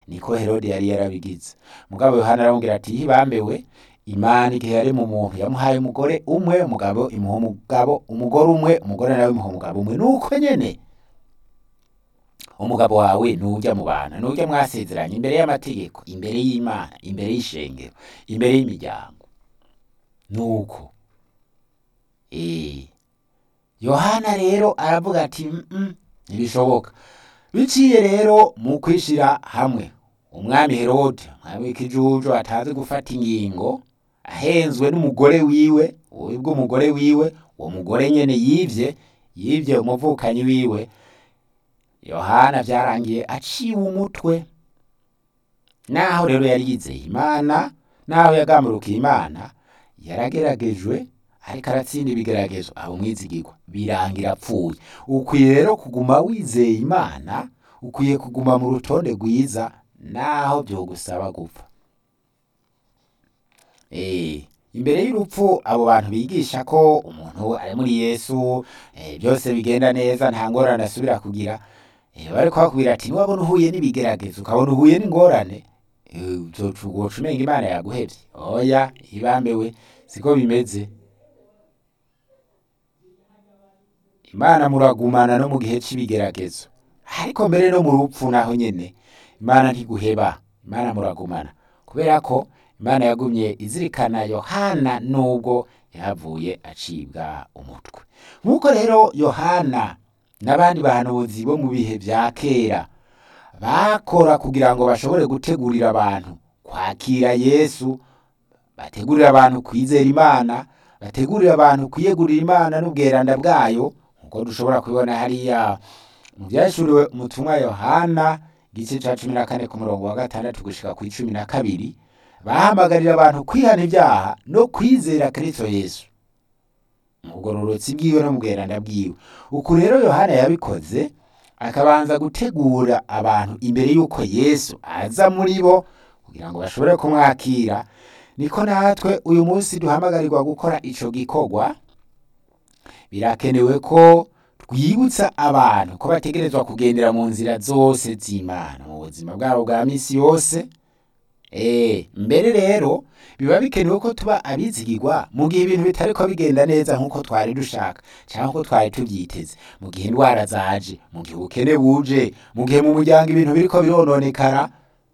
niko herode yari yarabigize mugabo yohana aramubwira ati hibambewe imana igihe yari mu muntu yamuhaye umugore umwe umugabo imuha umugabo umugore umwe umugore nawe imuha umugabo umwe nuko nyene umugabo wawe nujya mu bantu nujya mwasezeranye imbere y'amategeko imbere y'imana imbere y'ishengero imbere y'imiryango nuko eh yohana rero aravuga ati "Mm, ntibishoboka biciye rero mu kwishira hamwe umwami herode umwami w'ikijuju atazi gufata ingingo ahenzwe n'umugore wiwe ubwo umugore wiwe uwo mugore nyene yivye yivye umuvukanyi wiwe yohana vyarangiye aciwe umutwe naho rero yari yizeye imana naho yagamburukiye imana yarageragejwe ariko aratsinda ibigeragezo aba umwizigirwa birangira apfuye ukwiye rero kuguma wizeye imana ukwiye kuguma mu rutonde rwiza naho vyogusaba gupfa Eh, imbere y'urupfu abo bantu bigisha ko umuntu ari muri yesu eh, byose bigenda neza nta ngorane asubira kugira eh, bariko bakubwira ati niwabona uhuye n'ibigeragezo ukabona uhuye n'ingorane eh, uzoca ugoca umenga imana yaguhevye oya ibambewe siko bimeze imana muragumana no mu gihe c'ibigeragezo ariko mbere no mu rupfu naho nyene imana ntiguheba imana muragumana kubera ko imana yagumye izirikana yohana nubwo yahavuye acibwa umutwe nk'uko rero yohana n'abandi bahanuzi bo mu bihe vya kera bakora kugira ngo bashobore gutegurira abantu kwakira yesu bategurira abantu kwizera imana bategurira abantu kwiyegurira imana n'ubweranda bwayo nk'uko dushobora kubibona hariya mu vyashuriwe umutumwa yohana igice ca cumi na kane ku murongo wa gatandatu gushika ku icumi na kabiri bahamagarira abantu kwihana ibyaha no kwizera kristo yesu mu bugororotsi bwiwe no mu bweranda bwiwe uku rero yohana yabikoze akabanza gutegura abantu imbere y'uko yesu aza muri bo kugira ngo bashobore kumwakira niko natwe uyu munsi duhamagarirwa gukora ico gikorwa birakenewe ko twibutsa abantu ko bategerezwa kugendera mu nzira zose z'imana mu buzima bwabo bwa misi yose Eh, mbere rero biba bikenewe ko tuba abizigirwa mu gihe ibintu bitariko bigenda neza nk'uko twari dushaka cyangwa ko twari tubyiteze mu gihe indwara zaje mu gihe ubukene buje mu gihe mu muryango ibintu biriko birononekara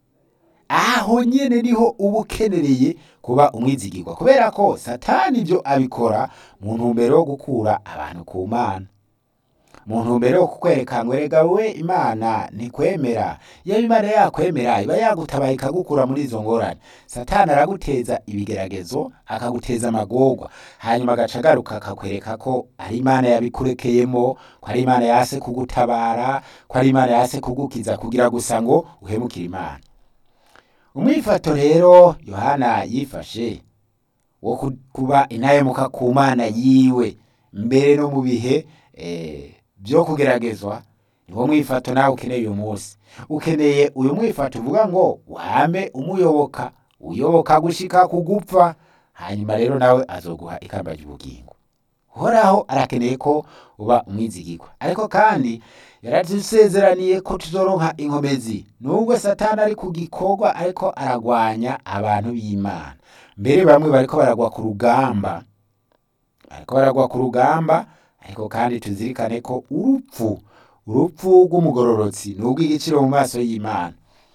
aho nyene niho uba ukenereye kuba umwizigirwa kubera ko satani ibyo abikora mu ntumbero yo gukura abantu ku mana mu ntumbero yo kukwereka ngo erega we imana ntikwemera yaba imana yakwemera iba yagutabaye ikagukura muri izo ngorane satani araguteza ibigeragezo akaguteza amagorwa hanyuma agaca agaruka akakwereka ko ari imana yabikurekeyemo ko ari imana yase kugutabara ko ari imana yase kugukiza kugira gusa ngo uhemukire imana umwifato rero yohana yifashe wo ku- kuba intahemuka ku mana yiwe mbere no mu bihe eh, byo kugeragezwa niwo mwifato nawe ukeneye uyu munsi ukeneye uyu mwifato uvuga ngo wame umuyoboka uyoboka gushika kugupfa hanyuma rero nawe azoguha ikamba ry'ubugingo uhoraho arakeneye ko uba umwizigirwa ariko kandi yaradusezeraniye ko tuzoronka inkomezi nubwo satani ari ku gikorwa ariko aragwanya abantu b'imana mbere bamwe bariko baragwa ku rugamba bariko baragwa ku rugamba ariko kandi tuzirikane ko urupfu urupfu rw'umugororotsi ni urw'igiciro mu maso y'imana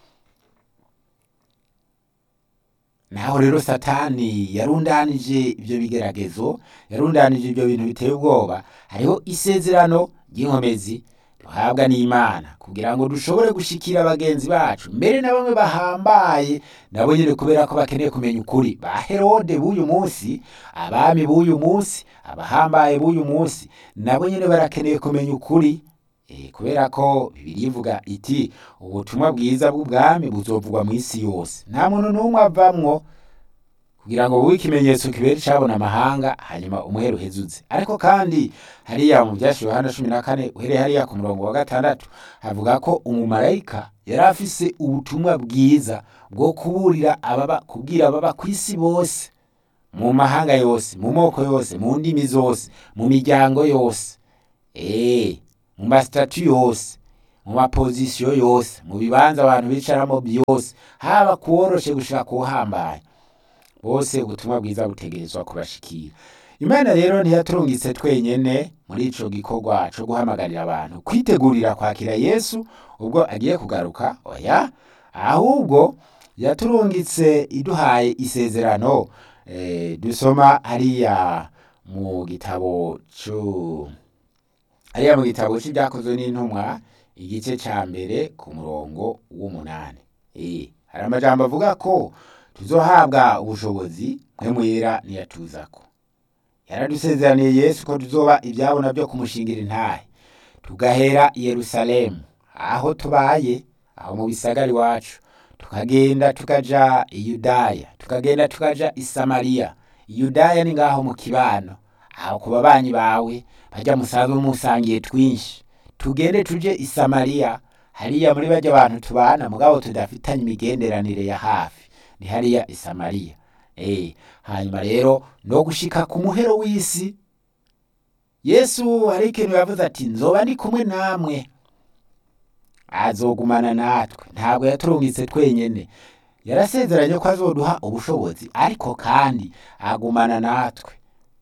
naho rero satani yarundanije ibyo bigeragezo yarundanije ibyo bintu biteye ubwoba hariho isezerano ry'inkomezi duhabwa n'imana kugira ngo dushobore gushikira bagenzi bacu mbere na bamwe bahambaye nabo nyine kubera ko bakeneye kumenya ukuri ba herode b'uyu munsi abami b'uyu munsi abahambaye b'uyu munsi nabo nyine barakeneye kumenya ukuri Eh, kubera ko bibiri ivuga iti ubutumwa bwiza bw'ubwami buzovugwa mu isi yose nta muntu n'umwe avamwo kugira ngo bube ikimenyetso kibera icabona amahanga hanyuma umwere uhezuze ariko kandi hariya mu vyashiwe Yohana cumi na kane uhereye hariya ku murongo wa gatandatu havuga ko umumarayika yari afise ubutumwa bwiza bwo kuburira ababa kubwira ababa ku isi bose mu mahanga yose mu moko yose mu ndimi zose mu miryango yose eh mu masitatu yose mu mapozisiyo yose mu bibanza abantu bicaramo byose haba kuworoshe gushika kuhambaye bose ubutumwa bwiza butegerezwa kubashikira imana rero ntiyaturungitse twenyene muri ico gikorwa co guhamagarira abantu kwitegurira kwakira yesu ubwo agiye kugaruka oya ahubwo yaturungitse iduhaye isezerano eh, dusoma hariya mu gitabo co hariya mu gitabo c'ibyakozwe n'intumwa igice ca mbere ku murongo w'umunani eh, hari amajambo avuga ko tuzohabwa ubushobozi mwe mwera niyatuzako yaradusezeraniye yesu ko tuzoba ibyabona byo kumushingira intahe tugahera i yerusalemu aho tubaye aho mu bisagara iwacu tukagenda tukaja i yudaya tukagenda tukaja i samariya i yudaya ni ngaho mu kibano aho ku babanyi bawe bajya musanzwe musangiye twinshi tugende tuje i samariya hariya muri bajya abantu tubana mugabo tudafitanye imigenderanire ya hafi ni hariya i samariya Eh, hanyuma rero no gushika ku muhero w'isi yesu hari ikintu yavuze ati nzoba ndi kumwe namwe azogumana natwe ntabwo yaturungitse twenyene yarasezeranye ko azoduha ubushobozi ariko kandi agumana natwe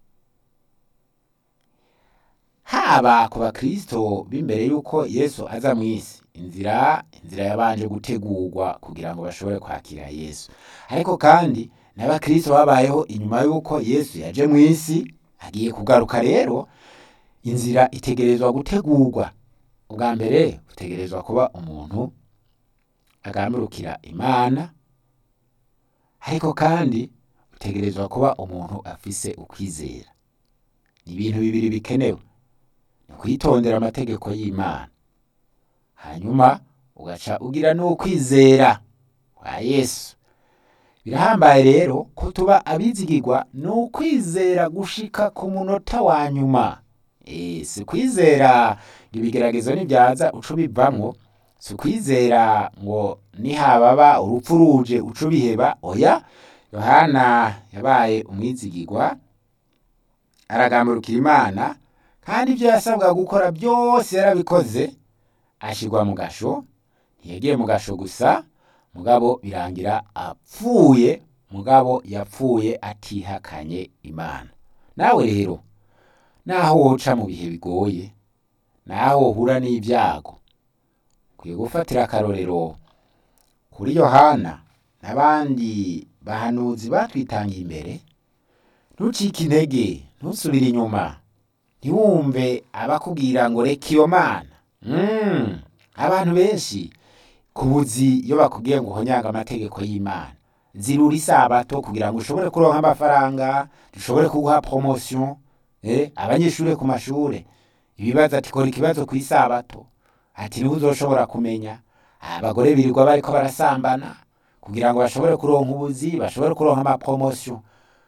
haba ku bakristo b'imbere y'uko yesu aza mu isi inzira inzira yabanje gutegurwa kugira ngo bashobore kwakira yesu ariko kandi n'abakristo babayeho inyuma y'uko yesu yaje mu isi agiye kugaruka rero inzira itegerezwa gutegurwa ubwa mbere utegerezwa kuba umuntu agambirukira imana ariko kandi utegerezwa kuba umuntu afise ukwizera ni ibintu bibiri bikenewe ni kwitondera amategeko y'imana hanyuma ugaca ugira n'ukwizera kwa yesu birahambaye rero ko tuba abizigirwa ni ukwizera gushika ku munota wa nyuma Eh, si kwizera ngo ibigeragezo nibyaza uca ubivamwo si ukwizera ngo nihababa urupfu ruje uca ubiheba oya yohana yabaye umwizigirwa aragamburukira imana kandi ibyo yasabwa gukora byose yarabikoze ashirwa mu gasho ntiyagiye mu gasho gusa mugabo birangira apfuye mugabo yapfuye atihakanye imana nawe rero naho woca mu bihe bigoye naho wohura n'ibyago ukwiye gufatira akarorero kuri yohana n'abandi bahanuzi batwitangiye imbere ntucike intege ntusubire inyuma ntiwumve abakubwira ngo reka iyo mana Mm, abantu benshi ku buzi iyo bakubwiye ngo uhonyanga amategeko y'imana zirura isabato kugira ngo ushobore kuronka amafaranga dushobore kuguha promotion eh, abanyeshuri ku mashure ibibazo ati kora ikibazo ku isabato ati niho uzoshobora kumenya abagore birirwa bariko barasambana kugira ngo bashobore kuronka ubuzi bashobore kuronka amapromotion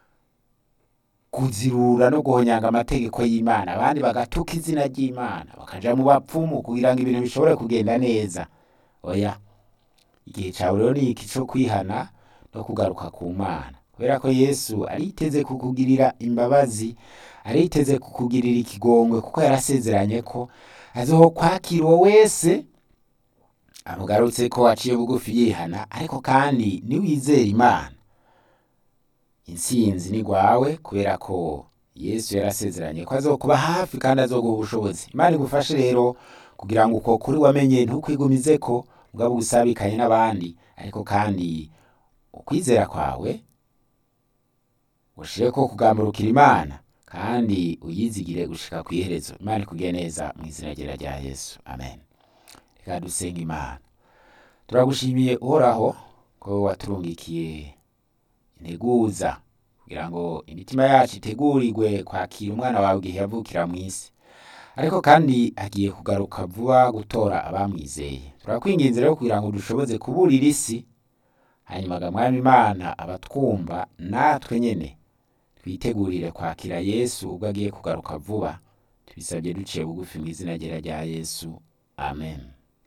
kuzirura no guhonyanga amategeko y'imana abandi bagatuka izina ry'imana bakaja mu bapfumu kugira ngo ibintu bishobore kugenda neza oya igihe cawe rero ni iki co kwihana no kugaruka ku mana kubera ko yesu ariteze kukugirira imbabazi ariteze kukugirira ikigongwe kuko yarasezeranye ko azokwakira uwo wese amugarutse ko aciye bugufi yihana ariko kandi niwizera imana intsinzi ni rwawe kubera ko yesu yarasezeranye ko azokuba hafi kandi azoguha ubushobozi imana igufashe rero kugira ngo uko kuri wamenye ntukwigumize ko mugabo usabikanye n'abandi ariko kandi ukwizera kwawe ushire ko kugamburukira imana kandi uyizigire gushika ku iherezo imana ikugiye neza mu izina ryera rya yesu amen reka dusenga imana turagushimiye uhoraho ko waturungikiye integuza kugira ngo imitima yacu itegurirwe kwakira umwana wawe igihe yavukira mu isi ariko kandi agiye kugaruka vuba gutora abamwizeye turakwinginze rero kugira ngo dushoboze kuburira isi hanyuma mwami imana abatwumva natwe nyene twitegurire kwakira yesu ubwo agiye kugaruka vuba tubisabye duciye bugufi mu izina ryera rya yesu amen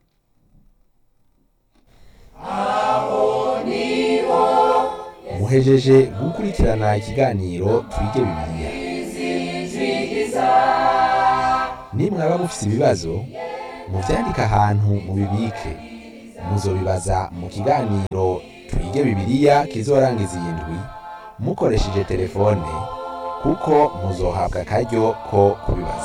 muhejeje gukurikirana ikiganiro twige bibiliya nimwaba mufise ibibazo muvyandike ahantu mubibike muzobibaza mu kiganiro twige bibiliya kizorangiza iyi ndwi mukoresheje telefone kuko muzohabwa akaryo ko kubibaza